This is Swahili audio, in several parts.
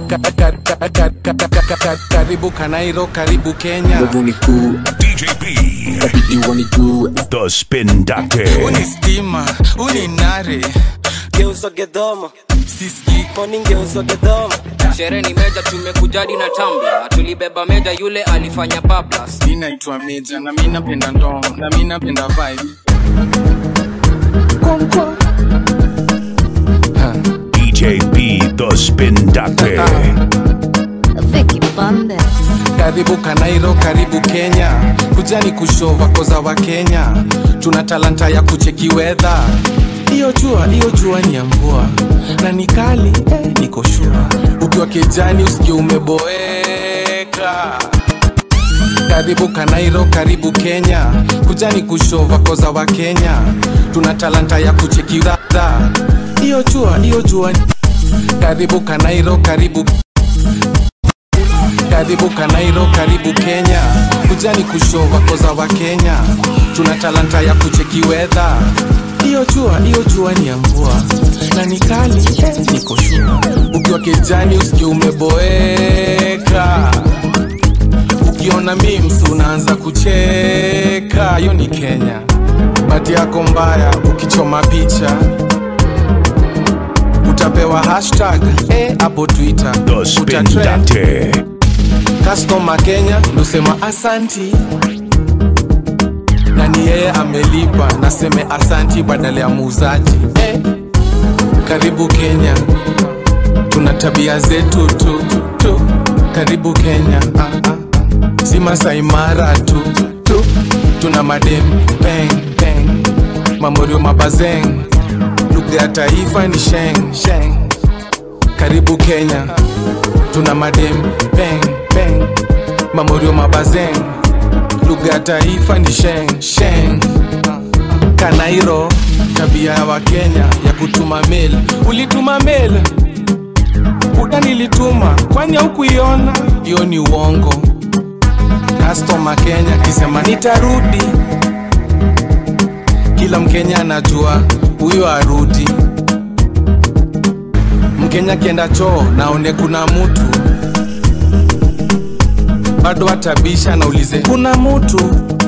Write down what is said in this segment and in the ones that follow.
Ka- ka- ka- ka- ka- ka- ka- ka- karibu kanairo karibu kenya Nguvu ni kuu DJP, kabidi wanijue the spin doctor. uni stima uni nare geuzwa gedhomo siski moni geuzwa gedhomo sherehe ni meja tumekujadi na tambla tulibeba meja yule alifanya bablas mi naitwa meja na mi napenda ndoo na mi napenda vibe DJ B, the spin doctor. Vicky Bandes. karibu kanairo karibu kenya kujani kushova koza wa kenya tuna talanta ya kucheki wedha hiyo jua hiyo jua ni ya mvua na ni kali eh, niko shua ukiwa kejani usikie umeboeka karibu kanairo karibu kenya kujani kushova koza wa kenya tuna talanta ya kucheki wedha hiyo jua hiyo jua ni- karibu kanairo karibu karibu kanairo karibu kenya kujani kushova koza wa kenya tuna talanta ya kucheki wedha hiyo jua hiyo jua ni ya mvua na ni kali eh, niko shua ukiwa kejani usikie umeboeka ukiona mims unaanza kucheka hiyo ni kenya bati yako mbaya ukichoma picha utapewa hashtag eh, hapo twitter The spin Utatrend. doctor. Customer Kenya ndosema asanti na ni yeye amelipa, naseme asanti badala ya muuzaji eh. Karibu Kenya, tuna tabia zetu tu tu. Karibu Kenya, ah, ah. si Masai Mara tu tu. Tuna madem peng peng, mamorio mabazeng, lugha ya taifa ni sheng sheng. Karibu Kenya, tuna madem peng peng mamorio mabazeng lugha ya taifa ni sheng sheng kanairo tabia ya wakenya ya kutuma mail ulituma mail kuda nilituma kwani haukuiona hiyo ni uongo kastoma kenya kisema nitarudi kila mkenya anajua huyo arudi mkenya kienda choo naone kuna mutu bado atabisha naulize kuna mutu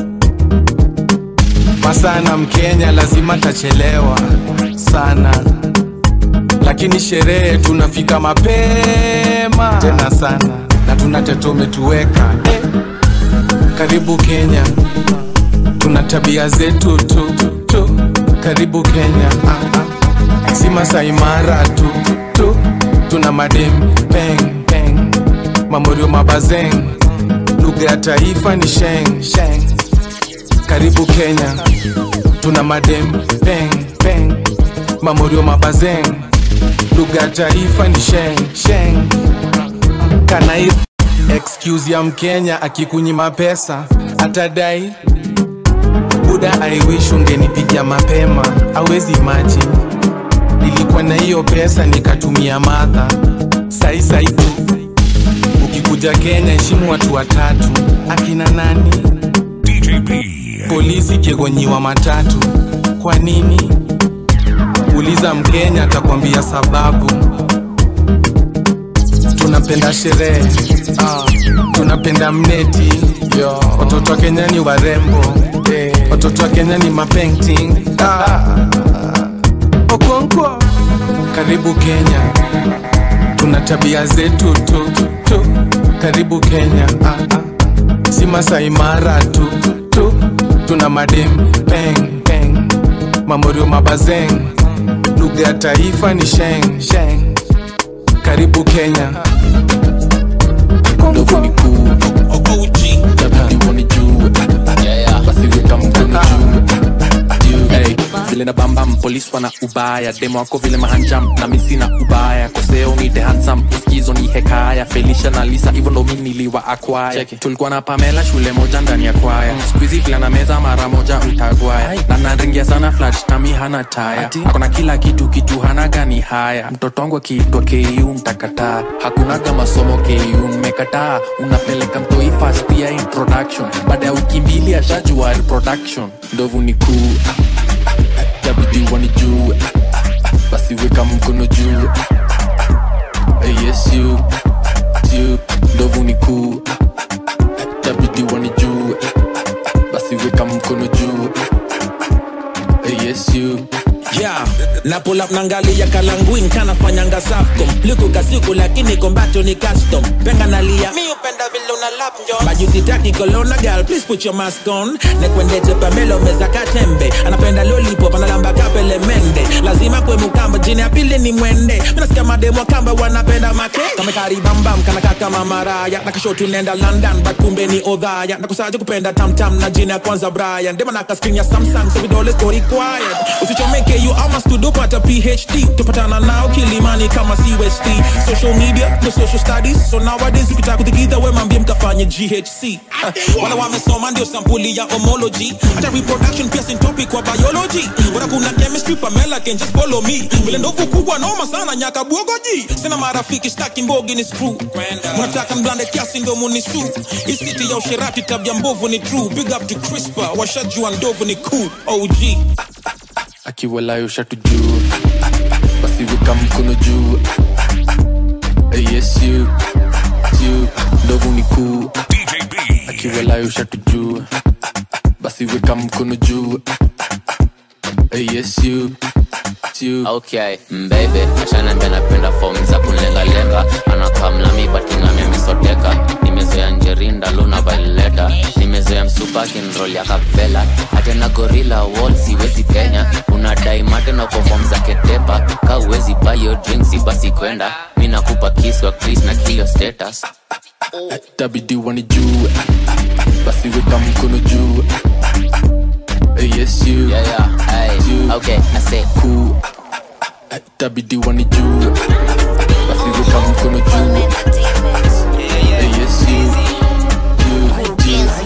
masana mkenya lazima tachelewa sana lakini sherehe tunafika mapema tena sana na tuna teto umetuweka eh. karibu kenya tuna tabia zetu tu, tu. karibu kenya ah, ah. si Masai Mara tu, tu. tuna madem peng peng mamorio mabazeng lugha ya taifa ni sheng sheng karibu kenya tuna madem peng peng mamorio mabazeng lugha ya taifa ni sheng sheng kanai excuse ya mkenya akikunyima pesa atadai buda i wish ungenipigia mapema awezi imagine nilikuwa na hiyo pesa nikatumia madha sai sai tu ukikuja kenya heshimu watu watatu akina nani DJ B, polisi kiegonyiwa matatu kwa nini uliza mkenya atakwambia sababu tunapenda sherehe ah, tunapenda mneti Yo. watoto wa kenya ni warembo eh. watoto wa kenya ni mapainting ah. okonkwo karibu kenya tuna tabia zetu tu, tu. karibu kenya ah, ah. si Masai Mara tu, tu. tuna madem peng peng mamorio mabazeng lugha ya taifa ni sheng sheng karibu kenya ndovu ni kuu kabidi wanijue basi weka mkono juu juu hey, vile na bambam polis wana ubaya demo wako vile mahanjam na misi na ubaya koseo ni the handsome uskizo ni hekaya felisha na lisa hivyo ndo mi niliwa akwaya tulikuwa na pamela shule moja ndani ya kwaya skuizi vile na meza mara moja utagwaya na naringia sana flat tami hana taya akona kila kitu kitu hana gani haya mtoto wangu akiitwa ku mtakataa hakunaga masomo ku mmekataa unapeleka mtoi fast ya introduction baada ya wiki mbili ashajua reproduction ndovu ni kuu ah, ah, ah, ah, tabidi wanijue ah, ah, ah, basi weka mkono juu ah, ah, ah, yes you na pull up nangalia kalanguin kanafanyanga safcom liku kasiku lakini kombato ni custom penga nalia mi upenda vile una lap njo majusi technical ona girl please put your mask on nekwendete pamelo meza katembe anapenda lollipop analamba kapele mende lazima kwe mukamba jini ya pili ni mwende minasikia mademo kamba wanapenda make kamekaribambam kanaka kama maraya nakashotu nenda london but kumbe ni odhaya nakusaje kupenda tamtam na jini ya kwanza brian dema naka screen ya samsung so vidole ko required usichomeke you ama studio pata phd tupatana nao kilimani kama cust social media no social studies so nowadays ukitaka kutikidha we mambie mkafanye ghc uh, wala wamesoma ndio sampuli ya homology hata reproduction pia sin topic kwa biology bora kuna chemistry pamela can just follow me vile ndovu kubwa noma sana nyaka bwogoji sina marafiki staki mbogi ni screw mnataka mblande kiasi ndo munisu isiti ya usherati tabia mbovu ni true big up to crispa washajua ndovu ni cool og akiwalayo shatu juu basi weka mkono juu Eh, yes you you ndovu ni kuu akiwalayo shatu juu basi weka mkono juu Eh, yes you you okay mbebe ashanambia napenda fom za kunlengalenga anakamlami batinami amesoteka nimezoea njerinda luna vaileta nimezoea msupa kinrol ya kavela hatena gorila wall siwezi kenya unadai matena kwa fom za ketepa ka uwezi bayo drinksi basi kwenda mi nakupa kiswa chris na kilio status tabidi wani juu basi weka mkono juu Eh, yes you yeah, yeah. Hey. you okay I say cool tabidi wani juu basi weka mkono juu Eh, yes you you you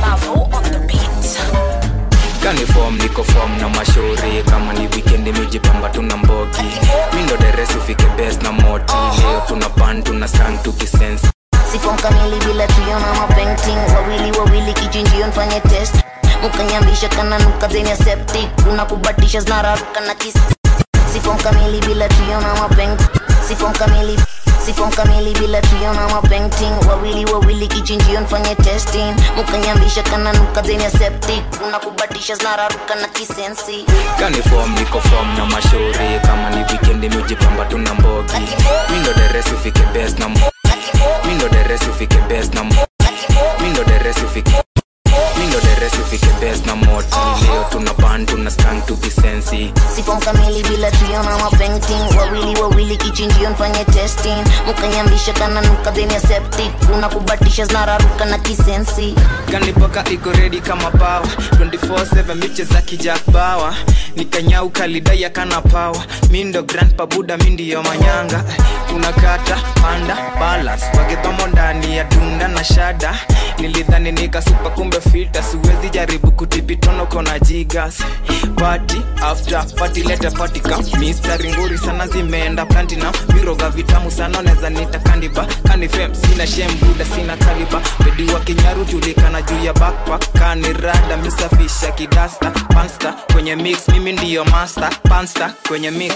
kanifom niko fom na mashauri kama ni wikendi mijipamba tuna mbogi mindo deresi ufike bes na moti leo tuna pan tuna sang tukisensi sifom kamili bila tuiona mapainting wawili wawili kichinjio nfanye test mukanyambisha kananuka zeni ya septic unakubatisha zinararuka na kis sifom kamili bila tuiona mapaint sifom kamili sifom kamili bila tuiona mapainting wawili wawili kichinjio nfanye testing mukanyambisha kananuka zeni ya septic unakubatisha zinararuka na kisensi kanifom niko fom na mashauri kama ni wikendi mijipamba tuna mbogi mindo deresi ufike bes na mo- mindo deresi ufike bes na mo- mindo deresi ufike mindo deresi ufike bes na moti leo tuna pan tuna sang tukisensi sifom kamili bila tuiona mapainting wawili wawili kichinjio nfanye testing mukanyambisha kananuka zeni ya septic unakubatisha zinararuka na kisensi kanipoka iko redi kama pawa 24/7 miche za kijak bawa nikanyau kalidaya kana pawa mindo grand pabuda mindiyo manyanga tunakata panda balance wagedhomo ndani ya dunda na shada nilidhani nikasupa kumbe fita siwezi jaribu kutipitono kona jigas pati after pati lete patika mistari nguri sana zimeenda platinum viroga vitamu sana neza nita kandiba kanifem sina shem buda sina kaliba bedi wa kinyaru julikana juu ya backpack kanirada misafisha kidasta pansta kwenye mix mimi ndiyo master pansta kwenye mix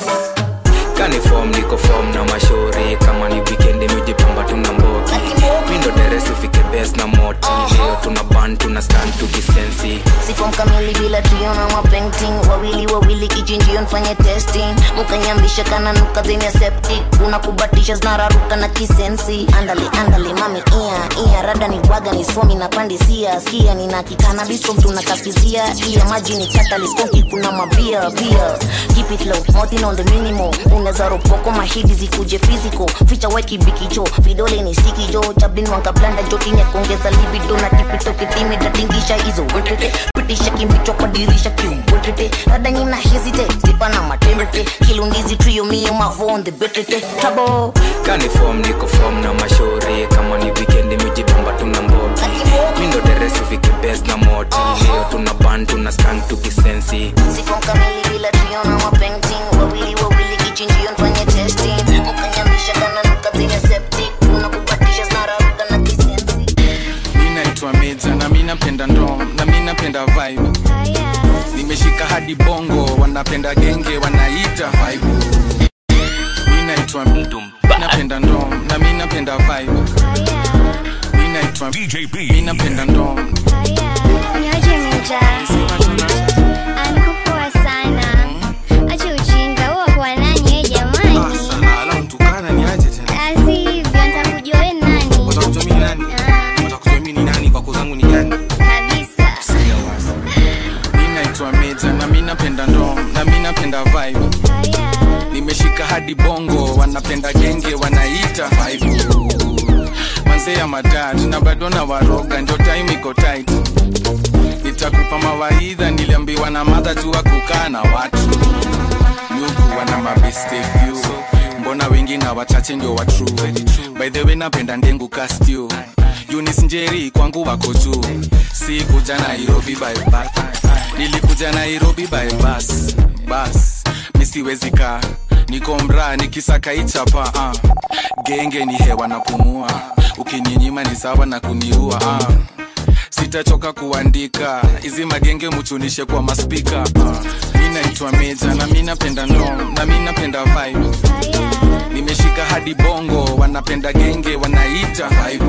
kanifom niko fom na mashauri kama ni wikendi mijipamba tuna mbogi mindo deresi ufike bes na moti leo tuna ban tuna stand tukisensi sifom kamili bila tuiona mapainting wawili wawili kichinjio nfanye testing mukanyambisha kananuka zeni ya septic unakubatisha zinararuka na kisensi andale andale mami ia ia rada ni waga ni somi na pandisia skia nina kikanabiskom tunakafizia iya maji ni kataliskonki kuna mabia bia keep it low motin on the minimo unaweza ropoko mahidi zikuje physical ficha wekibikicho vidole ni stiki jo chablin wankablanda jotini ya kuongeza libido na tipito kitimi datingisha hizo wetete pitisha kimbicho kwa dirisha kiumbwetete rada nyina hesitate tipa na matembete kilundizi trio mio mavonde betete tabo kanifom niko fom na mashauri kama ni wikendi mijipamba tuna mbogi mindo deresi ufike bes na moti leo tuna ban tuna stand tukisensi sifom kamili bila tuiona mapainting wawili wawili kichinjio nfanye testing mukanyambisha kananuka zeni septic unakubatisha zinararuka na kisensi mi naitwa meja na mi napenda ndom na mi napenda vibe nimeshika hadi bongo wanapenda genge wanaita vibe mi naitwa mdum napenda ndom na mi napenda vibe mi naitwa DJB mi napenda ndom Nyoje Meja, alikupoa sana. Acha ujinga, huwa hadi bongo wanapenda genge wanaita vibe manze ya madad na bado na waroga ndio time iko tight nitakupa mawaidha niliambiwa na madha tu wa kukaa na watu nyuku wana mabeste few mbona wengi na wachache ndio wa true by the way napenda ndengu kastio Yunis Njeri kwangu wako juu si kuja Nairobi by bus nilikuja Nairobi by bus bus misiwezi kaa niko mraa nikisaka ichapa uh. genge ni hewa na pumua ukininyima ni sawa na kuniua uh. sitachoka kuandika hizi magenge muchunishe kwa maspika uh. mi naitwa meja na mi napenda nom na mi napenda vibe nimeshika hadi bongo wanapenda genge wanaita vibe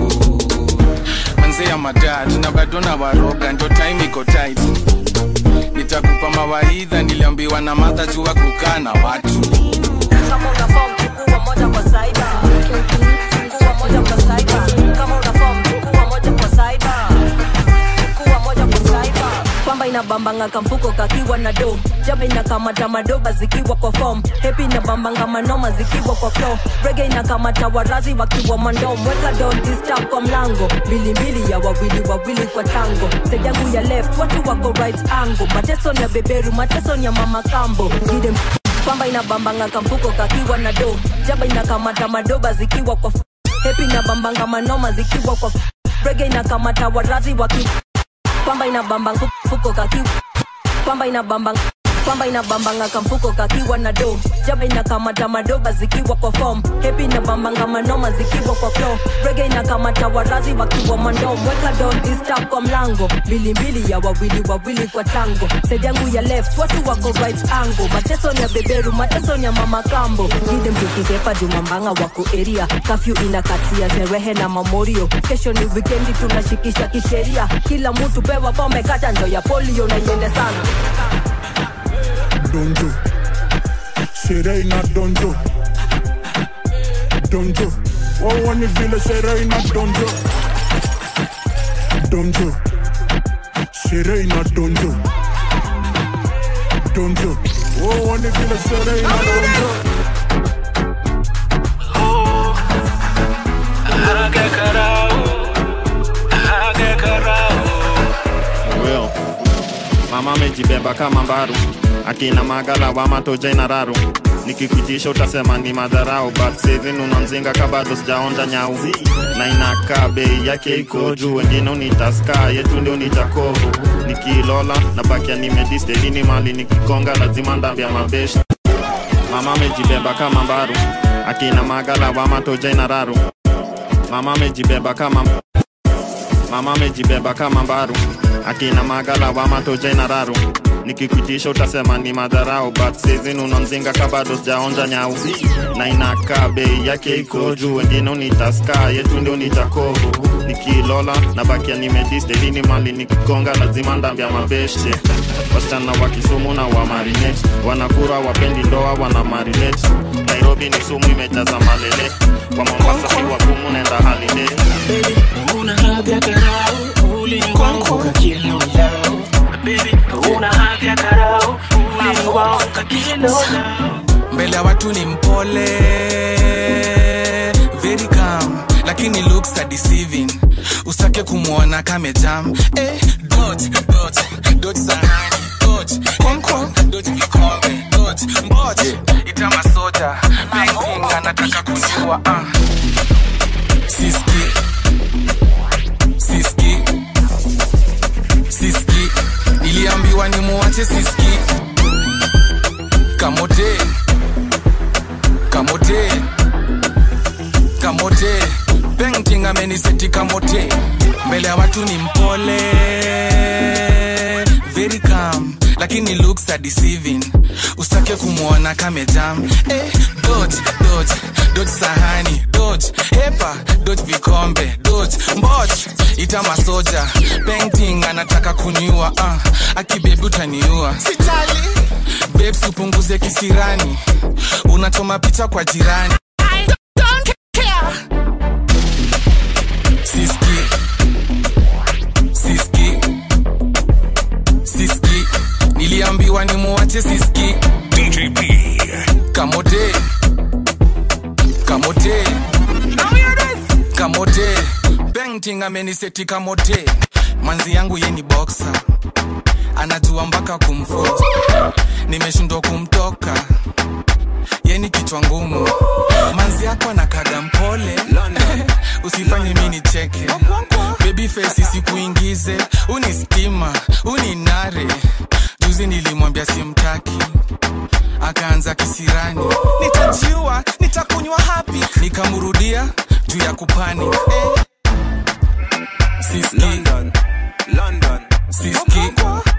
manze ya madad na bado na waroga ndo time iko tight nitakupa mawaidha niliambiwa na madha jua kukaa na watu kama una form chukua moja kwa saida chukua moja kwa saida kama una form chukua moja kwa saida chukua moja kwa saida kwamba inabambanga kamfuko kakiwa na do jaba inakamata madoba zikiwa kwa form hepi inabambanga manoma zikiwa kwa flow rege inakamata warazi wakiwa mandom weka don disturb kwa mlango mbilimbili ya wawili wawili kwa tango side yangu ya left watu wako right angle mateso ni ya beberu mateso ni ya mama kambo Give them kwamba inabambanga kamfuko kakiwa na do jaba inakamata madoba zikiwa kwa f- hepi inabambanga manoma zikiwa kwa f- rege inakamata warazi waki kwamba inabambanga fu- fuko kakiwa kwamba inabambanga kwamba inabambanga kamfuko kakiwa na do jaba inakamata madoba zikiwa kwa form hepi inabambanga manoma zikiwa kwa flow rege inakamata warazi wakiwa mandom weka don disturb kwa mlango mbilimbili ya wawili wawili kwa tango side yangu ya left watu wako right angle mateso ni ya beberu mateso ni ya mama kambo gide mtukizepa jumambanga wako area kafyu inakatia sherehe na mamorio kesho ni wikendi tunashikisha kisheria kila mtu pewa pombe kata ndo ya polio na iende sana donjo sherehe ina donjo donjo wawani vile sherehe ina donjo donjo sherehe ina donjo donjo wawani vile sherehe ina donjo Well, mama amejibeba kama mbaru akina magala wa matoja ina raru nikikuitisha utasema ni madharau but saving unamzinga kabado sijaonja nyau na inakaa bei yake iko juu wengine unitaska yetu ndio nitakovu nikilola na bakia nimedistelini mali nikigonga lazima ndambia mabeshi mama amejibeba kama mbaru akina magala wa matoja ina raru mama amejibeba kama mama amejibeba kama mbaru akina magala wa matoja ina raru nikikuitisha utasema ni madharau but sizin unamzinga kabado sijaonja nyau na inakaa bei yake iko juu wengine unitaska yetu ndio nitakovu nikilola na bakia nimedistelini mali nikigonga lazima ndambia mabeshe wasichana wa kisumu na wa marinet wanakura wapendi ndoa wana marinet nairobi ni sumu imejaza malele kwa mombasa si wagumu nenda halide una haga karau uliwanguka kilo lao baby una haga karau uliwanguka kilo lao mbele ya watu ni mpole very calm lakini looks are deceiving usake kumwona kamejam eh, dot, dot, dot sahani dot, konkon dot vikombe dot mbot ita masoja banking anataka kuniua uh. siski siski siski niliambiwa ni muwache siski kamote kamote kamote painting ameniseti kamote mbele ya watu ni mpole very calm lakini looks are deceiving usake kumwona kamejam eh, dot dot dot sahani dot hepa dot vikombe dot mbot ita masoja painting anataka kuniua uh, akibebi utaniua sitali babes upunguze kisirani unachoma picha kwa jirani I don't care. siski siski siski niliambiwa ni muwache siski DJP. kamote kamote kamote bengting ameniseti kamote manzi yangu ye ni boxa anajua mpaka kumfot nimeshindwa kumtoka ye ni kichwa ngumu manzi yako anakaga mpole usifanye mi nicheke baby face isikuingize uni stima uni nare juzi nilimwambia simtaki akaanza kisirani nitajiua nitakunywa hapi nikamrudia juu ya kupani eh. siski London. London. siski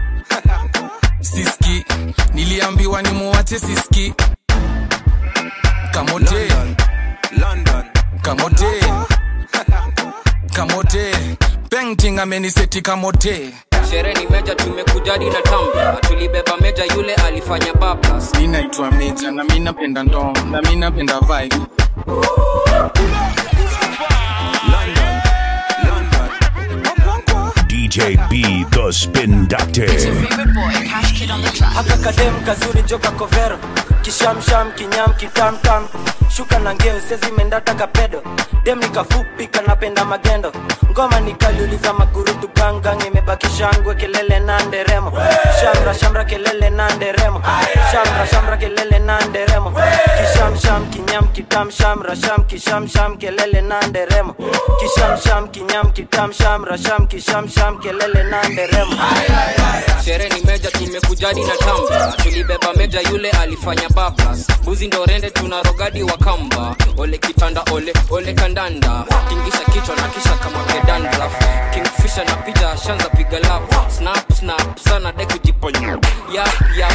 siski niliambiwa nimuwache siski kamote London. kamote kamote painting ameniseti kamote shere ni meja tumekujadi na tamba tulibeba meja yule alifanya bablas mi naitwa meja na mi napenda ndom na mi napenda vibe DJ B, the Spin Doctor. haka kadem kazuri joka kovero kishamsham kinyam kitamtam shuka na ngeo sezimendata kapedo dem nikafupi kanapenda magendo ngoma nikaliuliza makurutu gangang imebaki shangwe kelele na nderemo shamra shamra kelele na nderemo shamra shamra kelele na nderemo kishamsham kinyam kitam shamra sham kishamsham kelele na nderemo kishamsham kinyam kitam shamra sham kishamsham kelele na nderemo shere ni meja tumekujadi na tamba tulibeba meja yule alifanya bablas buzi ndo rende tuna rogadi wa kamba ole kitanda ole ole kandanda tingisha kichwa na kisha kama kedandraf kingfisha na picha shanza piga lap snap snap sana de kujiponya yap yap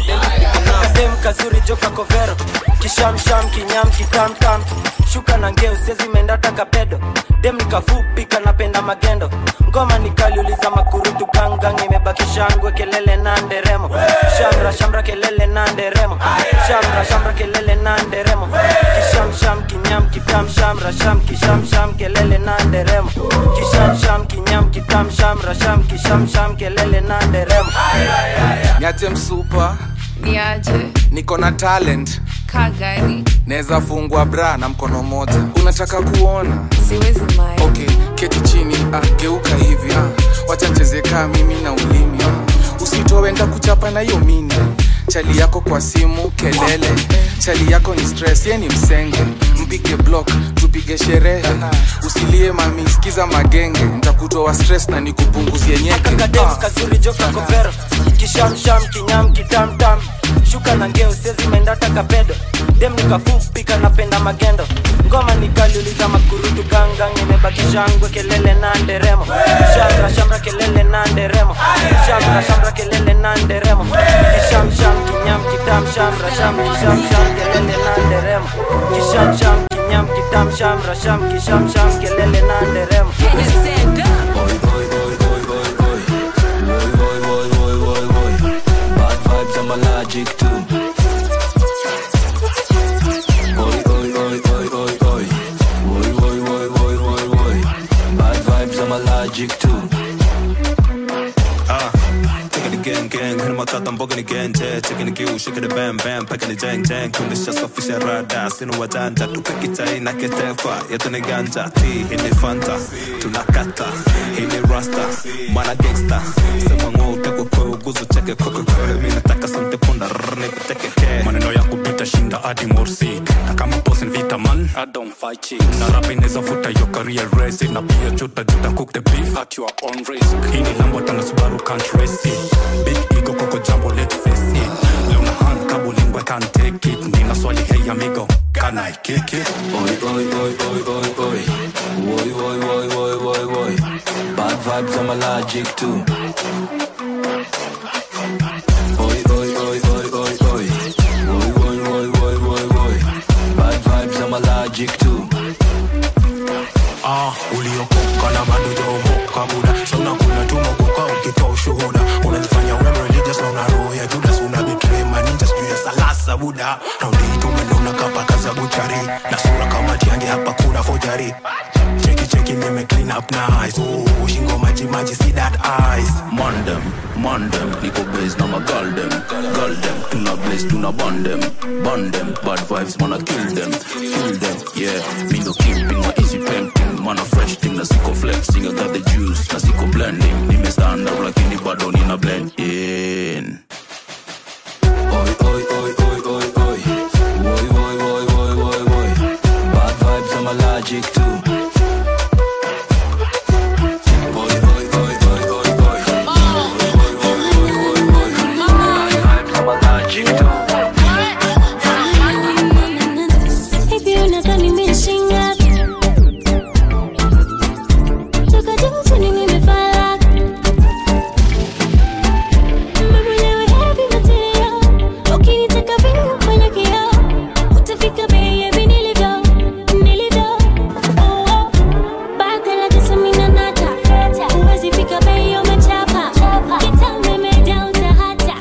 kadem kazuri joka kovero kishamsham kinyam kitamtam shuka na ngeo sezimendata kapedo dem nikafupi kanapenda magendo ngoma nikaliuliza makurutu gangang imebaki shangwe kelele na nderemo shamra shamra kelele na nderemo shamra shamra kelele na nderemo kishamsham kinyam kitam shamra sham kishamsham kelele na nderemo kishamsham kinyam kitam shamra sham kishamsham kelele na nderemo niache msupa niaje niko na talent kagari naweza fungwa bra na mkono moja unataka kuona siwezi mae okay keti chini ah, geuka hivi ah. wacha nchezekaa mimi na ulimi ah. usitoe nda kuchapa na hiyo mini chali yako kwa simu kelele chali yako ni stress ye ni msenge mpige block tupige sherehe usilie mami sikiza magenge ntakutoa stress na nikupunguzie nyeke kakadem kazuri joka kovero kishamsham kinyam kitamtam shuka na ngeo sezimendata kapedo dem nikafupi kanapenda magendo ngoma nikaliuliza makurutu gangang imebaki shangwe kelele na nderemo shamra shamra kelele na nderemo shamra shamra kelele na nderemo kishamsham kinyam kitam shamra sham kishamsham kelele na nderemo kishamsham kinyam kitam shamra sham kishamsham kelele na nderemo Bad vibes, I'm allergic to. Oi, oi, oi, oi, oi, oi. Oi, oi, oi, oi, oi, oi. Bad vibes, I'm allergic to. Ah, taking the gang gang, hit my thought I'm bugging again, yeah. Checking the gill, shaking the bam bam, packing the jang jang, kuna shasa fisha rada, sinu wajanja, tukakita ina ketefa, yetu ni ganja, ti hii ni fanta, tunakata, hii ni rasta, mana gangsta, sema ngo uteko kwa uguzu cheke kwa kwa mimi nataka sante punda, rrr, nipiteke ke. Maneno ya kupita shinda hadi morsik, na kama boss in vita man, I don't fight chicks. Na rap inaweza futa your career race, na pia juta juta cook the beef at your own risk. Hii ni Lambo tana Subaru can't race it. Big ego koko jambo let's face it. Leo na hand kabo lingua can't take it. Nina swali hey amigo, can I kick it? Oi, oi, oi, oi, oi, oi. Oi, oi, oi, oi, oi, oi. Bad vibes, I'm allergic to. Oi, oi, oi, oi, oi, oi. Oi, oi, oi, oi, oi, oi. Bad vibes, I'm allergic to. ah, uliokoka na bado jaomoka buda sa unakula tu mogoka ukitoa ushuhuda unajifanya we religious na una roho ya judas una betray maninja sijuu ya salasa buda raundi hii tumelona kapaka za buchari na sura kama tiange hapa kuna fojari cheki cheki cheki nime clean up nice oh, shingo maji maji see that eyes Mandem, mandem, niko base na magaldem Galdem, tuna blaze, tuna bandem Bandem, bad vibes, mana kill them Kill them, yeah Me no keeping my easy painting Mana fresh thing, na siko flexing I got the juice, na siko blending Nime stand up lakini bado nina blend in Oi, oi, oi, oi, oi, oi. Oi, oi, oi, oi, oi, oi. Bad vibes, I'm allergic to. Oi, oi, oi, oi, oi, oi. Oi, oi, oi, oi, oi, oi. Bad vibes, I'm allergic to. Hivi unadhani mimi shingapi? Toka juu chini nimefala. Mimi mwenyewe heavy material. Ukinitaka vile kwenye kioo, utafika bei ya hivi nilivyo, nilivyo. Oh, oh. Baka la tisa mimi na nata. Huwezi fika bei umechapa. Kitambo imejaa utahata.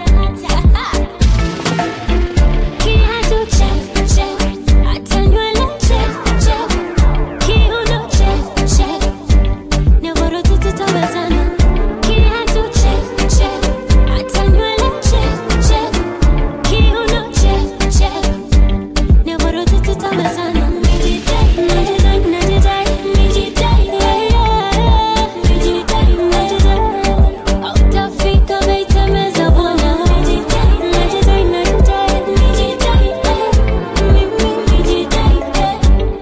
Kiatu check, check. Hata nywele check, check. Kiuno check, check. Nyororo tu tutawezana. Kiatu check, check. Hata nywele check, check. Kiuno check, check. Nyororo tu tutawezana. Mijidai, najidai, najidai, mijidai, yeah, yeah. Mijidai, najidai. Hautafika bei temeza bwana. Mijidai, najidai, najidai, mijidai, eh. Mimi mijidai, eh.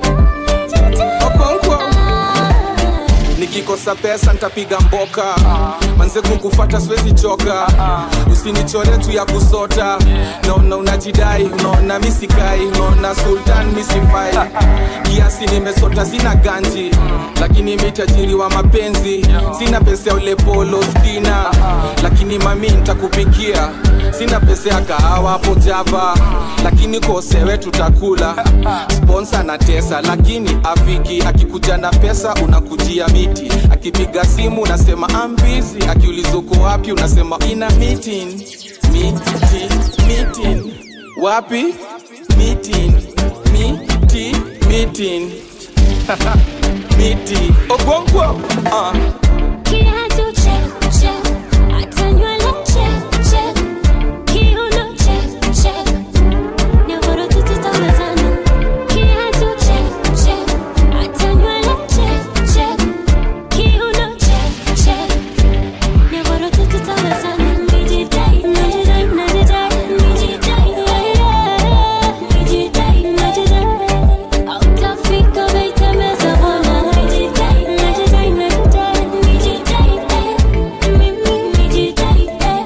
nikikosa pesa ntapiga mboka manze kukufata siwezi choka usinichore tu ya kusota naona unajidai unaona misikai unaona sultan misifai kiasi nimesota sina ganji lakini mitajiri wa mapenzi sina pesa ya ule polo stina lakini mami ntakupikia sina pesa ya kahawa hapo java lakini kosewe tutakula sponsa na tesa lakini afiki akikuja na pesa unakujia miti akipiga simu unasema ambizi akiuliza uko wapi unasema ina meeting meeting meeting wapi meeting miti meeting miti ogwongwo uh. Kiatu check, check. Hata nywele check, check. Kiuno check, check. Nyororo tu tutawezana. Kiatu check, check. Hata nywele check, check. Kiuno check, check. Nyororo tu tutawezana. Mijidai, najidai, najidai, mijidai, yeah, yeah. Mijidai, najidai. Hautafika bei temeza bwana. Mijidai, najidai, najidai, mijidai, eh. Mimi mijidai, eh.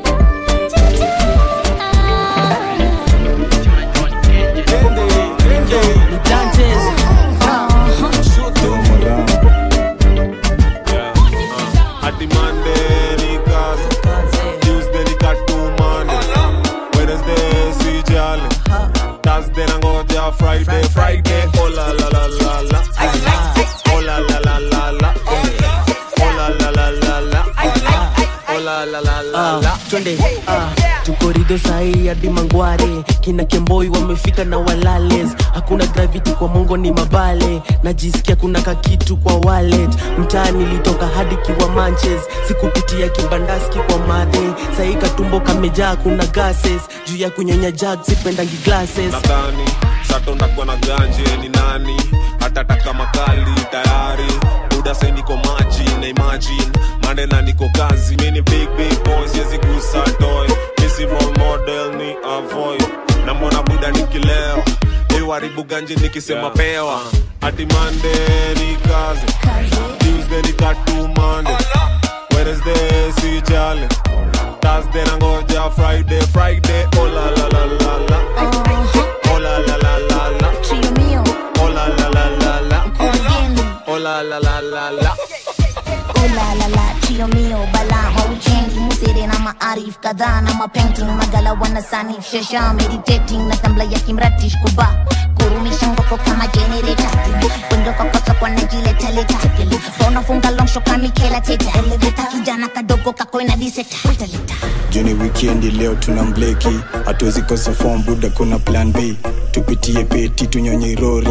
Hadi Monday ni kazi, Tuesday ni katumane, Wednesday si jali, Thursday nangoja Friday, Friday oh la la la la la, oh la la la la la, oh la la la la la, oh la la la la la. twende ah, tukorido sahii hadi mangware kina kemboi wamefika na walales hakuna gravity kwa mongo ni mabale najisikia kuna kakitu kwa wallet mtaa nilitoka hadi kiwa manches sikupitia kibandaski kwa madhe sahii katumbo kamejaa kuna gases juu ya kunyonya jag sipendangi glasses nadhani sato ndakuwa na ganje ni nani hatataka makali tayari buda sai niko maji na imagine mande na niko kazi mini big big boy siwezi gusa toy misi role model ni avoid na mbona buda nikilewa iwaribu ganje nikisema pewa hadi mande ni kazi tuesday ni katumande wednesday si jale thursday nangoja friday friday oh la la la la la oh la la la la la oh la la la la la oh la la la la la ulalala chio mio bala mawikendi musere na maarif kadhaa na mapainting magala wanasanif shasha meditating na tambla ya kimratish kuba kurumisha ngoko kama generator kundoka kwa soko na jiletaleta unafunga longsho kamikela teta kijana kadogo kakoina diseta juni wikendi leo tuna mbleki hatuwezi kosa form buda kuna plan b tupitie peti tunyonye rori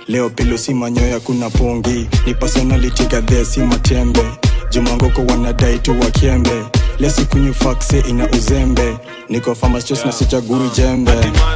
leo pilo si manyoya kuna pongi ni personality gadhea si matembe jumangoko wanadai tu wakembe lesikunywa fakse ina uzembe niko famastos na sichaguri jembe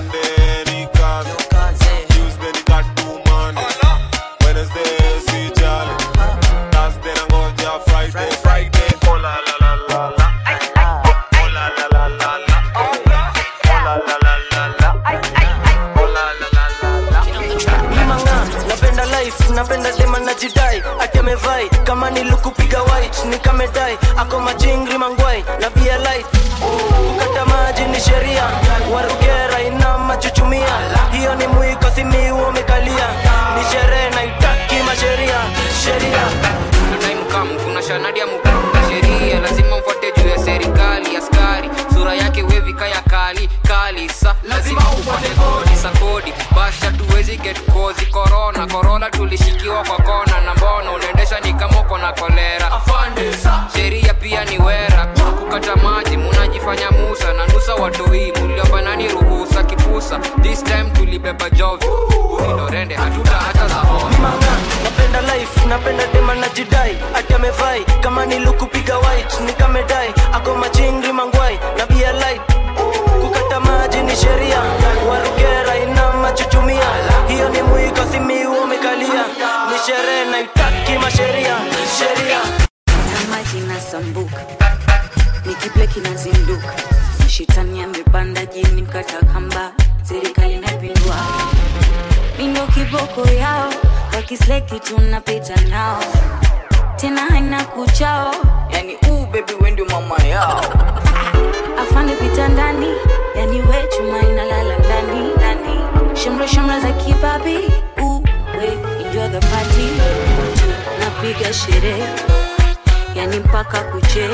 Mimanga, napenda life napenda dema na jidai ati amevai kama nilukupiga white nikamedai ako machingri mangwai na pia light kukata maji ni sheria warugera ina machuchumia hiyo ni mwiko simiu umekalia ni sherehe naitaki masheria sheria tunaimkam kuna shanadi ya mukunda sheria lazima mfuate juu ya serikali askari sura yake wevi kaya kali kali sa lazima ufuate kodi sa kodi basha tuwezi get kozi korona korona tulishikiwa kwa kona na mbona unaendesha ni kama uko na kolera sheria pia ni wera kukata maji munajifanya musa na nusa watoi muliomba nani ruhusa kipusa this time tulibeba jovi ulindorende hatuta hata za napenda life napenda dema na jidai ati amevai kama nilukupiga white nikamedai ako machingri mangwai na bia light kukata maji ni sheria warugera ina machuchumia hiyo ni mwiko simiu umekalia ni sherehe naitaki masheria sheria maji nasambuka nikiple kinazinduka shetani amepanda jini mkata kamba serikali napindua mindo kiboko yao wakisleki tunapita nao tena haina kuchao yani uu bebi wendi mama yao afande pita ndani yani we chuma inalala ndani ndani shamra shamra za kibabi uwe enjoy the party napiga sherehe yani mpaka kuche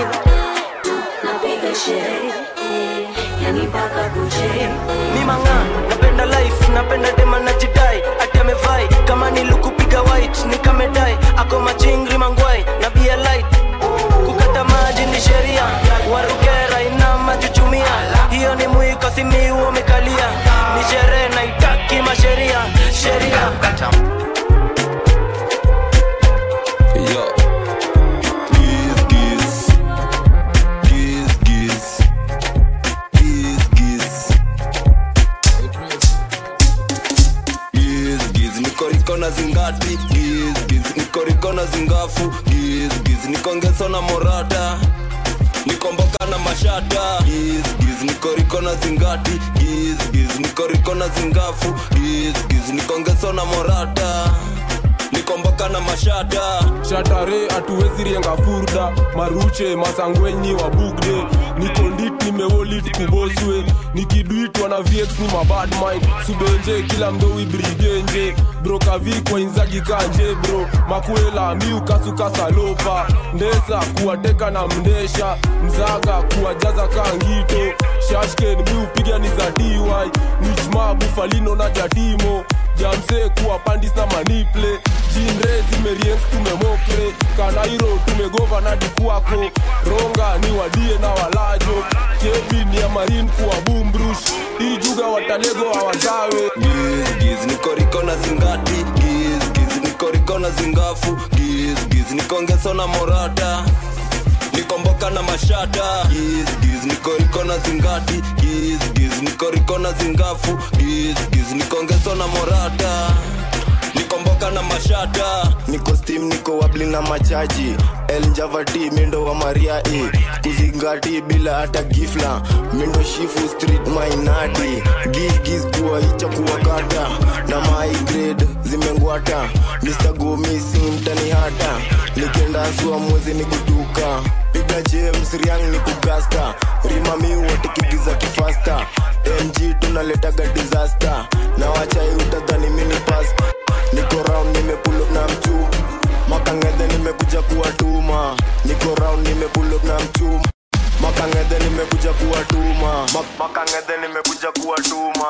napiga sherehe yani mpaka kuche mimanga napenda life napenda dema na jidai ati amevai kama nilukupiga white nikamedai ako machingri mangwai na bia light kukata maji ni sheria warugera ina machuchumia hiyo ni mwiko simiu umekalia ni sherehe naitaki masheria sheria Yo. Giz, giz. Giz, giz. Giz, giz. Giz, giz. Niko riko na zingati giz, giz. Niko riko na zingafu giz, giz. Niko ngeso na morata niko mboka na mashata giz, giz. Niko riko na zingati giz, giz. Niko riko na zingafu giz, giz. Niko ngeso na morata niko mboka na mashata shatare hatuwezi rienga furda maruche masangwenyi wa bugde niko ndit nimewolit kuboswe nikidwitwa na vx ni mabad mind subenje kila mdowi brigenje brokavikwa inzagi kanje bro makwela miukasukasalopa ndesa kuwateka na mndesha mzaga kuwajaza kangito shashken miupiga ni za dy nichma bufalino na jatimo jamse kuwa pandis na maniple jinre zimeriens tumemokre kanairo tumegova na dikuako ronga ni wadie na walajo kebi ni ya marin kuwa bumbrush ijuga watalego hawazawe giz giz niko riko na zingati giz giz niko riko na zingafu giz giz niko ngeso na morata niko mboka na mashata giz giz niko riko na zingati giz giz niko riko na zingafu giz giz niko ngeso na morata niko mboka na mashata niko steam niko wabli na machaji el njavati mindo wa maria e kuzingati bila hata gifla mindo shifu street mainati giz giz kuwa icha kuwakata na my grade zimengwata mr gomisi mtani hata nikienda sua mwezi ni kutuka piga james riang ni kugasta rimami watikigiza kifasta mg tunaletaga disaster na wachai utadhani mini pasta niko round nimepulop na mchum makangedhe nimekuja kuwatuma niko round nimepulop na mchum makangedhe nimekuja kuwatuma Mak- makangedhe nimekuja kuwatuma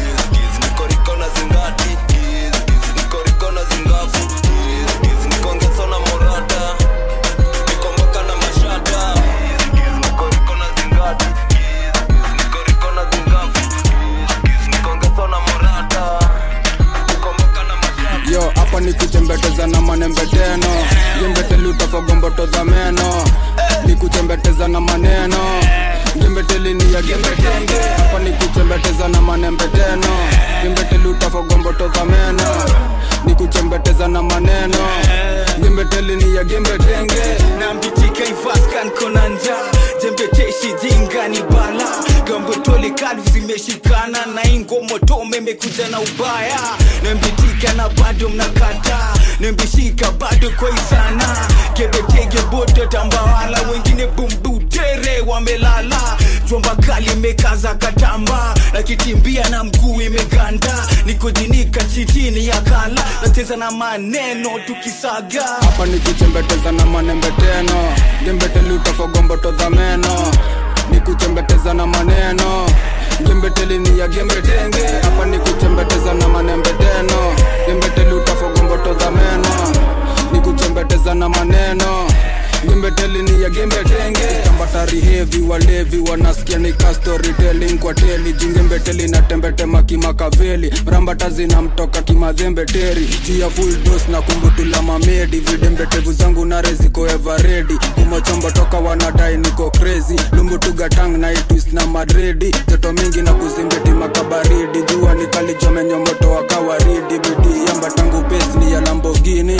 niko riko na zingati giz giz niko riko na zingafu giz giz niko ngeso na morata niko mboka na mashata giz giz niko riko na zingati giz giz niko riko na zingafu giz giz niko ngeso na morata niko mboka na mashata yo hapa ni kuchembeteza na manembeteno jembeteli utafagomboto za meno ni kuchembeteza na maneno jembeteli ni ya gembetenge hapa ni kuchembeteza na manembeteno jembeteli utafagomboto za meno ni kuchembeteza na maneno jembeteli ni ya gembetenge na mbitika ivaskan konanja jembeteshi jinga ni bala gambotole kalvu zimeshikana na ingomotome imekuja na ubaya na mbitika na bado mnakata na mbishika bado kwaisana gebetege boto tambawala wengine bumbutere wamelala jomba kali imekaza katamba na kitimbia na mguu imeganda nikojinika chitini ya kala nacheza na maneno tukisaga hapa ni kuchembeteza na manembeteno jembeteli utafagomboto za meno ni kuchembeteza na maneno jembeteli ni ya gembetenge hapa ni kuchembeteza na manembeteno jembeteli utafagomboto za meno ni kuchembeteza na maneno jembeteli ni ya gembetenge tambatari hevi walevi wanasikia ni ka storytelling kwa teli jingembeteli na tembetema kimakaveli mrambata zinamtoka kimadhembeteri juu ya full dos na kumbutula mamedi vidembetevu zangu nare ziko everedi kumochombo toka wanadai niko crazy lumbutugatang na itwis na madredi joto mingi na kuzimbeti makabaridi jua nikalijomenyomoto wa kawaridi bidii yamba tangu pesni ya lambogini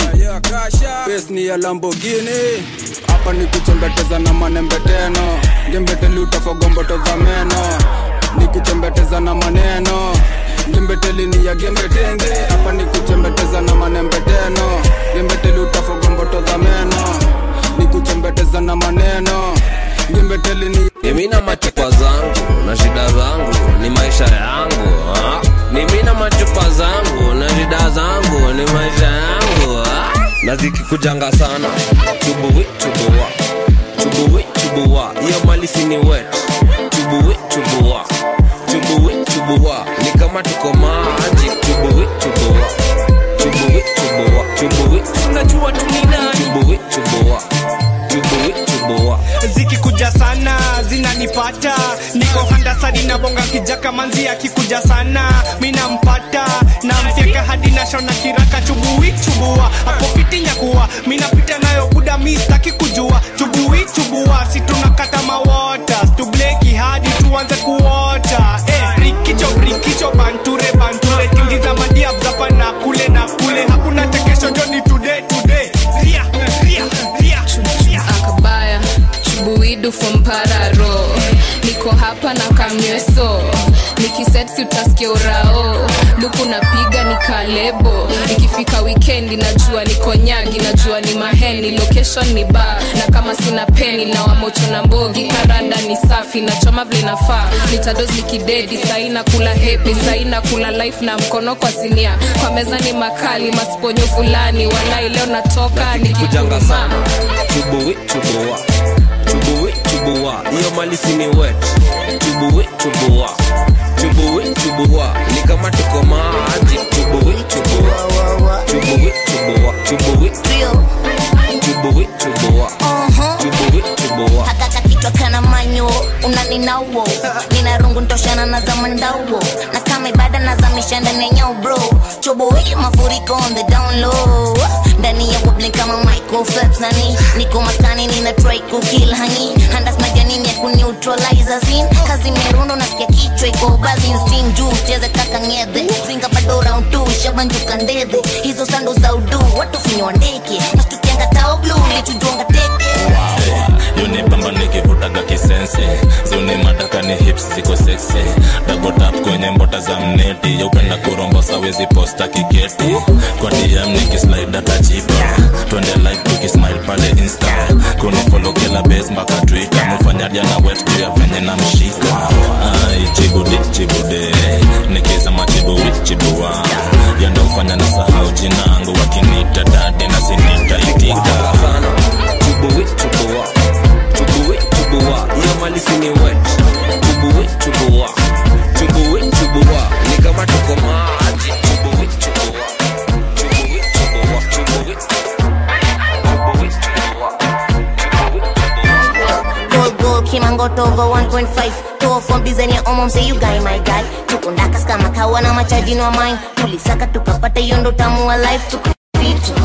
pesni ya lambogini hapa ni kuchembeteza na manembeteno jembeteli utafagomboto za meno ni kuchembeteza na maneno jembeteli ni ya gembetenge hapa ni kuchembeteza na manembeteno jembeteli utafagomboto za meno ni kuchembeteza na maneno jembeteli ni mimi na machupa zangu na shida zangu ni maisha yangu ah. mimi na machupa zangu na shida zangu ni maisha yangu ah. na zikikujanga sana chubuwi chubuwa chubuwi chubuwa hiyo malisi ni wet chubuwi chubuwa chubuwi chubuwa ni kama tuko maji chubuwi chubuwa chubuwi chubuwa chubuwi unajua tunina chubuwi chubuwa chubuwi chubuwa zikikuja sana zinanipata niko handasadi na bonga kijaka manzi akikuja sana minampata namfyeka hadi nashona kiraka chubui chubua hapo fiti nyakuwa minapita nayo buda mistaki kujua chubui chubua si tunakata mawota tubleki hadi tuanze kuota eh, rikicho rikicho banture banture tingiza madiab zapa na kule na kule hakuna tekesho joni today today ria ria ria ria akabaya chubuidu fompararo niko hapa na kamyeso nikisetsi utasikia urao luku napiga ni kalebo ikifika wikendi najua niko nyagi najua ni maheni location ni ba na kama sina peni na wamocho na mbogi karada ni safi nachoma vile nafaa nitados nikidedi saina kula hepi saina kula life na mkono kwa sinia kwa meza ni makali masiponyo fulani walai leo natoka kujanga nikikuma sana chubuwi chubuwa chubuwi chubuwa hiyo malisi ni wet chubuwi chubuwa chubuwi chubuwa ni kama tuko maji chubuwi chubuwa chubuwi chubuwa chubuwi chubuwi chubuwa chubuwi chubuwa hakaka kichwa kana manyo unaninauo nina rungu ntoshana na zamandauo na kama ibada nazamisha ndani ya nyau bro chobo hii mafuriko on the down low ndani ya wobbling kama Michael Phelps nani niko maskani nina try kukill hani handas majanini ya kuneutralize zin kazi merundo nasikia kichwa iko bazin steam juu cheze kaka ngedhe zinga bado round 2 shabanjuka ndedhe hizo sando za udu watu finywa ndeke nastukianga tao blue lichujonga teke yunipamba nikivutaga kisense zuni madaka ni hips ziko seksi dabotap kwenye mbota za mneti yaupenda kurombosa wezi posta kiketi kwa dm nikislide atajipa twende like tukismile pale insta kunifolo kila base mpaka twitter mufanyadia na wet juu ya venye na mshika ai chibudi chibude nikizama chibuwi chibua yandomfanya na sahau jinangu wakinita dade na sinita itika chubuwi chubuwa chubuwi chubuwa hiyo malisi ni wet chubuwi chubuwa chubuwi chubuwa ni kama tuko maji chubuwi chubuwa chubuwi chubuwa chubuwi chubuwi chubuwa Gold gold kimangoto over 1.5 Toa from design ya omom say you guy my guy tukundakas kama kawa na machaji no mine tulisaka tukapata hiyo ndo tamu wa life Tuku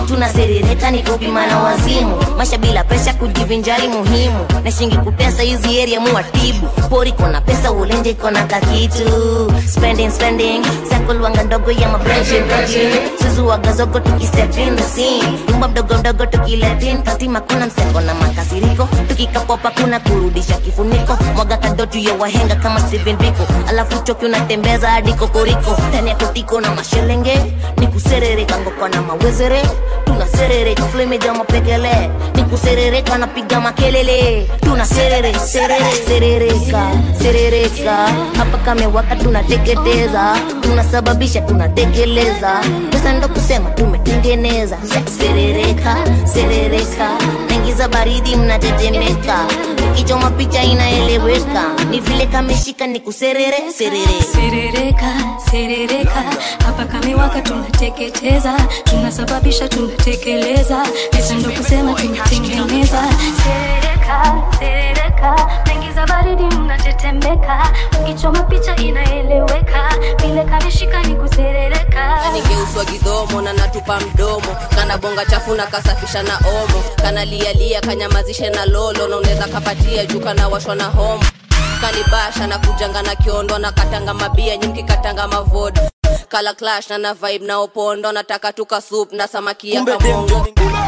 tunaserereka ni kupima na wazimu maisha bila presha kujivinjari muhimu na shingi kupesa hizi area muwatibu pori kona pesa ulenje kona kakitu spending spending sakulwanga ndogo ya mabrenshin suzuwaga zogo tukistep in the scene nyumba mdogo mdogo tukiletin kastima kuna mseko na makasiriko tukikapopa kuna kurudisha kifuniko mwaga kadotu ya wahenga kama Steven Biko alafu choki unatembeza hadi kokoriko ndani ya kotiko na mashelenge ni kuserereka ngoko na mawezere tunaserereka flemeja mapekele ni kuserereka napiga makelele tunaserere serere serereka serereka hapa kamewaka tunateketeza tunasababisha tunatekeleza pesa ndo kusema tumetengeneza serereka serereka naingiza baridi mnatetemeka ikichoma picha inaeleweka ni vile kameshika ni kuserere serere serereka serereka hapa kamewaka tunateketeza tunasababisha tunatekeleza pesa ndo kusema tumetengeneza serereka serereka naingiza baridi mnatetemeka ukichoma picha inaeleweka vile kameshika ni kuserereka nigeuswa gidhomo na natupa mdomo kana bonga chafu na kasafisha na omo kana lialia kanyamazishe na lolo na unaweza kapatia juu kana washwa na homo kanibasha na kujanga na kiondo na katanga mabia nyimki katanga mavod kala clash na na vibe na opondo nataka tuka soup na samaki ya kamongo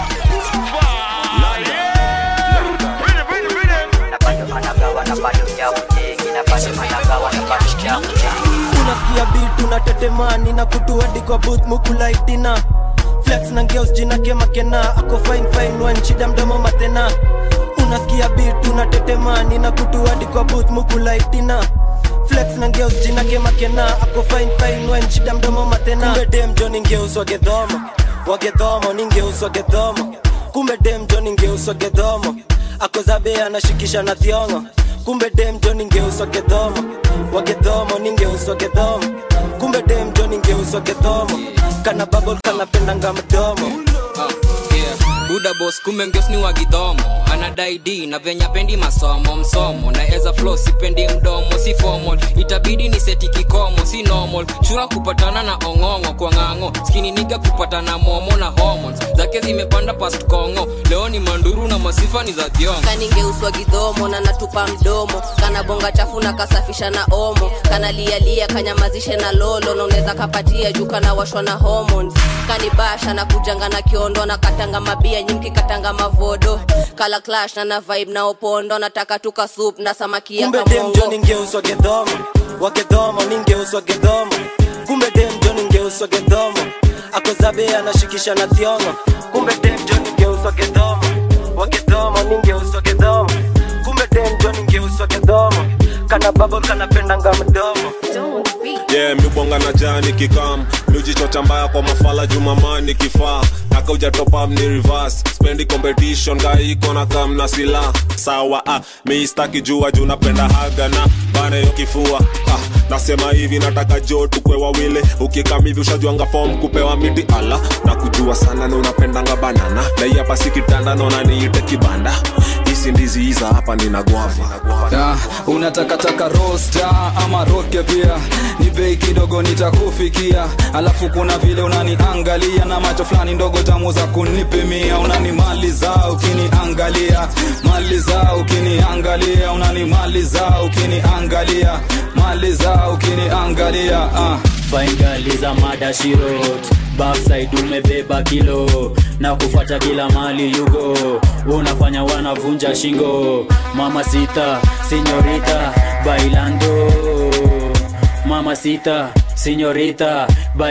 unasikia beat unatetemani na kutuadi kwa booth mukulaitina flex na ngeos jina kemakena ako fine fine wan shida mdomo matena unasikia beat unatetemani na kutuadi kwa booth mukulaitina flex na ngeus jina kemakena ako fine fine wan shida mdomo matena kumbe dem jo ningeus wagedhomo wagedhomo ningeus wagedhomo kumbe dem jo ningeus wagedhomo ako zabe anashikisha na thiongo kumbe dem jo ningeuswa gedhomo wagedhomo ningeuswa gedhomo kumbe dem jo ningeuswa gedhomo kana babol kanapendanga mdomo buda bos kumbe ngeos ni wagidhomo anadai d na venya pendi masomo msomo na eza flo sipendi mdomo si formal itabidi ni seti kikomo si normal shura kupatana na ong'ong'o kwa ng'ang'o skini niga kupatana momo na hormones zake zimepanda past kongo leo ni manduru na masifa ni za thiongo kaningeuswa gidhomo na natupa mdomo kana bonga chafu na kasafisha na omo kana lialia kanyamazishe na lolo na unaweza kapatia juu kana washwa na hormones kanibasha na kujanga na kiondo na katanga mabia nyimki katanga mavodo kala clash na na vibe na opondo nataka tuka soup na samaki ya kumbe dem jo kamongo ningeuswa gedhomo wagedhomo ningeuswa gedhomo kumbe dem jo ningeuswa gedhomo ako zabe anashikisha na thiongo kumbe dem jo ningeuswa gedhomo wagedhomo ningeuswa gedhomo kumbe dem jo ningeuswa gedhomo kana babo kanapendanga mdomo yeah mibonga na jani kikam miujichocha mbaya kwa mafala jumamani kifaa naka ujatopam ni reverse spendi competition gaiko na kam na sila sawa ah, miistaki jua juu napenda haga na bana yo kifua ah, nasema hivi nataka jo tukwe wawili ukikam hivi ushajuanga fom kupewa miti ala na kujua sana na unapendanga banana na hii hapa si kitanda naona niite kibanda hisi ndizi hiza hapa nina gwava Ah, unatakataka rosta ama roke pia ni bei kidogo nitakufikia alafu kuna vile unaniangalia na macho fulani ndogo tamu za kunipimia unanimaliza ukiniangalia maliza ukiniangalia unanimaliza ukiniangalia maliza ukiniangalia ah. faingaliza mada shirot backside umebeba kilo na kufuata kila mali yugo unafanya wanavunja shingo mama sita sinyorita bailando mama sita sinyorita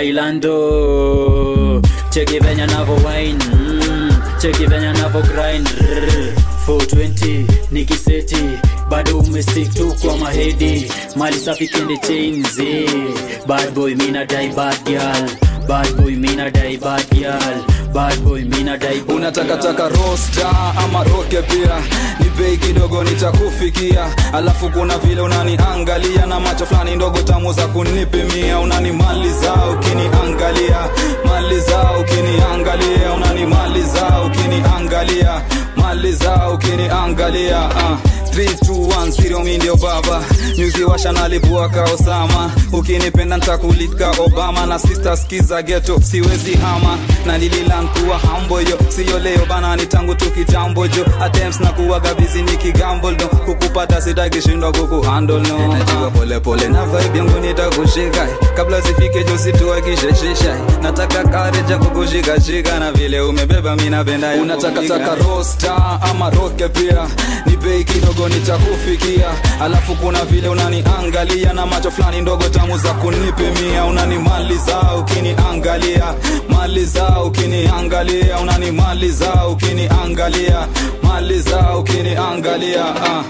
bailando cheki venya navo wine mm, cheki venya navo grind Rrr. 420 nikiseti bado umestick tu kwa mahedi mali safi kende chains eh. bad boy mina dai bad girl bad boy mina dai bad girl bad boy mina dai bad unatakataka rosta ama roke pia ni bei kidogo nitakufikia alafu kuna vile unaniangalia na macho fulani ndogo tamu za kunipimia unanimaliza ukiniangalia maliza ukiniangalia unanimaliza ukiniangalia maliza ukiniangalia uh. 3210 mi ndio baba nyuzi washa nalipua ka osama ukinipenda ntakulika obama na sister skiza geto siwezi hama na lililankuwa hamboyo siyo leo bana ni tangu tukijambo jo attempts na kuwaga bizi ni kigambo no kukupata sitakishindwa kukuhandle no najua polepole na vibe yangu nitakushika kabla zifike jo situakisheshisha nataka kareja kukushikashika na vile umebeba mi napenda ya Unataka kupiga. taka rosta ama roke pia ni bei kidogo nitakufikia alafu kuna vile unaniangalia na macho fulani ndogo tamu za kunipimia unanimaliza ukiniangalia maliza ukiniangalia unanimaliza ukiniangalia maliza ukiniangalia ah.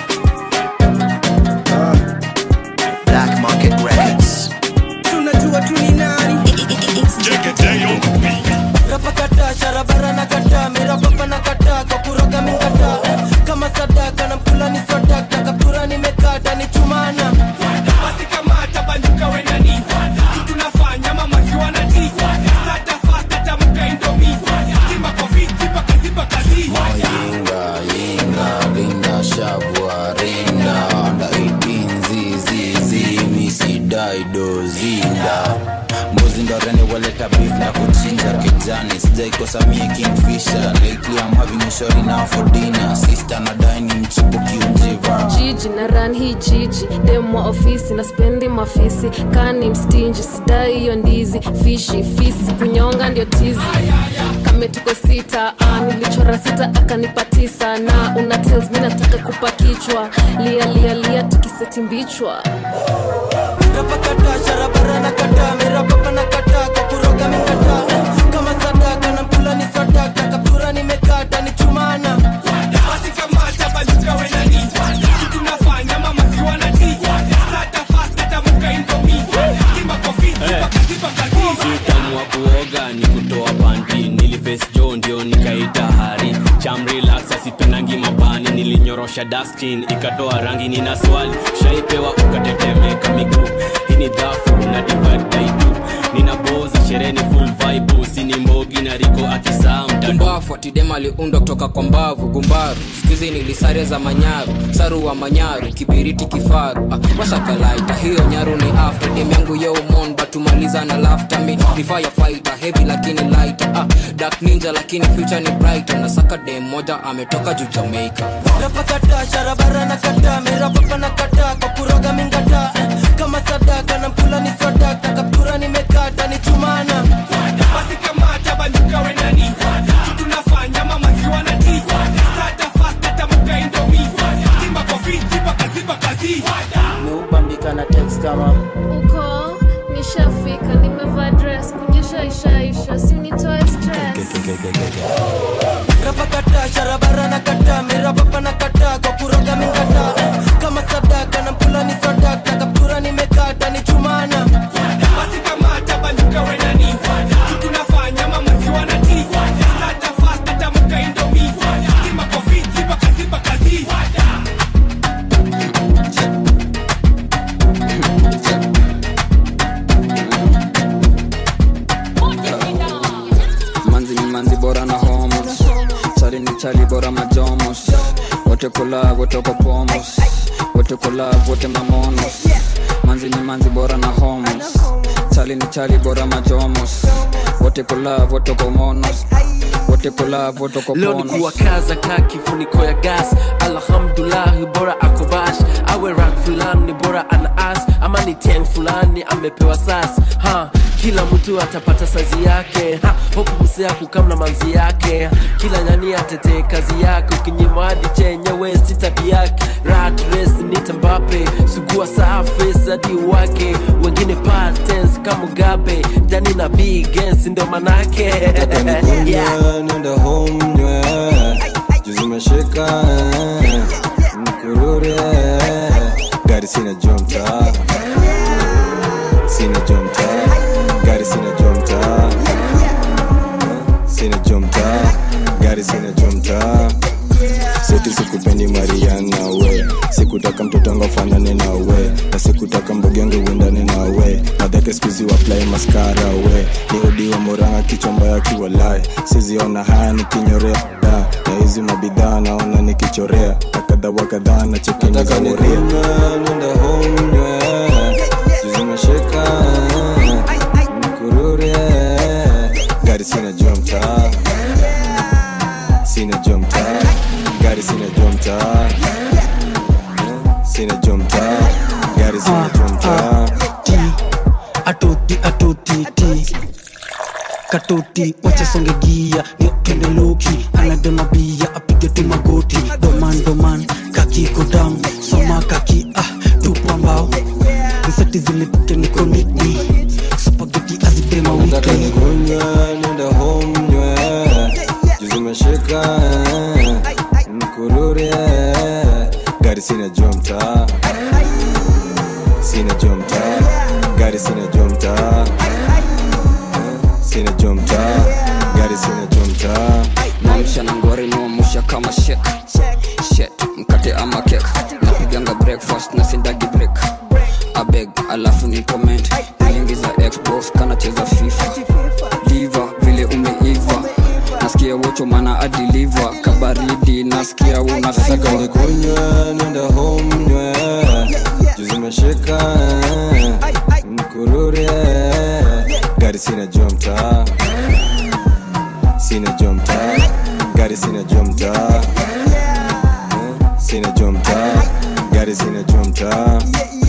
Black Market Records. tunajua tu ni nani rapakata sharabara na kata mirapapa na kata kwa kuroga mingata kama sadaka na mkula ni swadaka kaptura nimekata ni chumana basi kamata banduka wenani tunafanya mamaziwa na ti stata fasta tamuka indomi timba kofiti pakaziba kazi Yinga, yinga, linda, shabwa, rinda Under 18, zizi, zi, misi, daido, zinda mbuzi ndo rene waleta beef na kuchinja kijani sijaikosa mie kingfisher lately I'm having a shorty now for dinner sister na dine mchipo kiunjiva jiji na ran hii jiji demwa ofisi na spendi mafisi kani mstinji sidai hiyo ndizi fishi fisi kunyonga ndio tizi kame tuko sita ah, nilichora sita akanipa tisa na una tells mi nataka kupa kichwa lia lia lia tukiseti mbichwa rapakata sharabara na kata mirapapa na kata kwa kuroga mingata kama sadaka na mkula ni swadaka kaptura nimekata ni chumana basi kamata banduka wenani tunafanya mamaziwa na ti stata fasta tamuka indomi timba kofiti pakaziba kazi utamu wa kuoga ni kutoa panti niliface jo ndio nikaita hari chamrelaxa sipendangi mabani nilinyorosha dustin ikatoa rangi nina swali shaipewa ukatetemeka miguu hii ni dhafu na divadaitu ninaboza shereni full vibe sini mbogi na riko akisaa kumbafu atidema aliundwa kutoka kwa mbavu gumbaru skuizi nilisare za manyaru saru wa manyaru kibiriti kifaru ah, washakalaita hiyo nyaru ni after dem yangu yeumon batumaliza na lafta mi ni firefighter heavy lakini lighter ah, dark ninja lakini future ni brighter nasaka dem moja ametoka juu jamaica rapakata sharabara na kata mirapapa na kata kwa kuroga mingata kama sadaka na mkula ni swadaka kaptura nimekata ni chumana basi kamata banduka wenani tunafanya mamaziwa na ti stata fasta tamuka indomi timba kofiti pakaziba kazi meubambika na text kama uko nishafika nimevaa dress kunyesha ishaisha si unitoe stress rapakata sharabara na kata mirapapa na kata kwa kuroga mingata kama sadaka na mkula ni swadaka kaptura nimekata ni chumana basi kamata banduka wenani tunafanya mamaziwa na ti stata fasta tamuka indomi timba kofiti pakaziba kazi manzi ni manzi bora na homos chali ni chali bora majomos wote kola wote ko pomos wote kola wote mamonos manzi ni manzi bora na homos chali ni chali bora majomos wote kola wote ko monos wote kola wote ko leo ni ponos kuwakaza ka kifuniko ya gas alhamdulahi bora akobash awe rak fulani bora ana as ama ni tiang fulani amepewa sas ha kila mtu atapata sazi yake ha hopu msea kukamna manzi yake kila nyani atetee kazi yake ukinyima hadi chenyewe si tabi yake rat race ni tambape sugua safi hadi wake wengine patens kama mugabe jani na bigens ndo manake yeah. nenda home nywe juzi meshika mkurure gari sina jomta sina jomta gari sina jomta sina jomta gari sina jomta seti sikupendi mariana we sikutaka mtoto wangu afanane na we na sikutaka mbogi yangu uendane na we madhake skuzi waplai maskara we ni odi wa moranga kichwa mbaya kiwalae siziona haya nikinyorea da na hizi mabidhaa naona nikichorea kadha wa kadhaa na chekeni za woria nenda home zimeshika mkurure gari sina jua mtaa sina jua mtaa gari sina jua mtaa sina jua mtaa gari sina jua mtaa atoti atoti ti katoti wacha songe gia niokende loki anadona bia apige tu magoti doman doman kaki kodam soma kaki ah tupa mbao nsati zilipike nikonitni spageti azitema nataka wiki nikunywe nenda home nywe juu zimeshika mkurure gari sina jua mtaa sina jua mtaa gari sina jua mtaa sina jua mtaa gari sina jua mtaa mamsha na ngori niwamusha kama shek shet mkate ama kek napiganga breakfast na sindagi break abeg alafu ni comment lingi za xbox kanacheza fifa diva vile umeiva nasikia wocho mana adiliva kabaridi nasikia una nataka fiva nikunywe nenda home nywe juu zimeshika mkurure gari sina jua mtaa sina jua mtaa gari sina jua mtaa sina jua mtaa gari sina jua mtaa